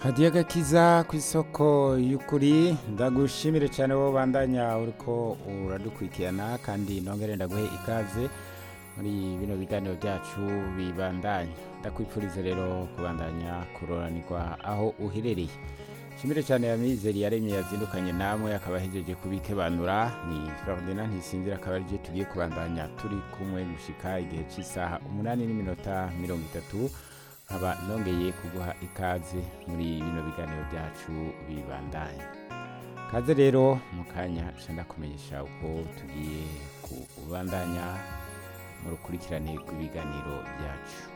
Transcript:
hadiya gakiza ku isoko y'ukuri ndagushimire cyane wowe bandanya uriko uradukurikirana kandi nongere ndaguhe ikaze muri bino biganiro byacu bibandanya ndakwifuriza rero kubandanya kuroranirwa aho uherereye shimire cyane ya mizeri yaremye yazindukanye namwe akaba ahejeje kubikebanura ni Ferdinand Ntisinzira akaba arije tugiye kubandanya turi kumwe gushika igihe cy'isaha umunani n'iminota mirongo itatu nkaba nongeye kuguha ikaze muri bino biganiro byacu bibandanya kaze rero mu kanya nca ndakumenyesha uko tugiye kubandanya mu rukurikirane rw'ibiganiro byacu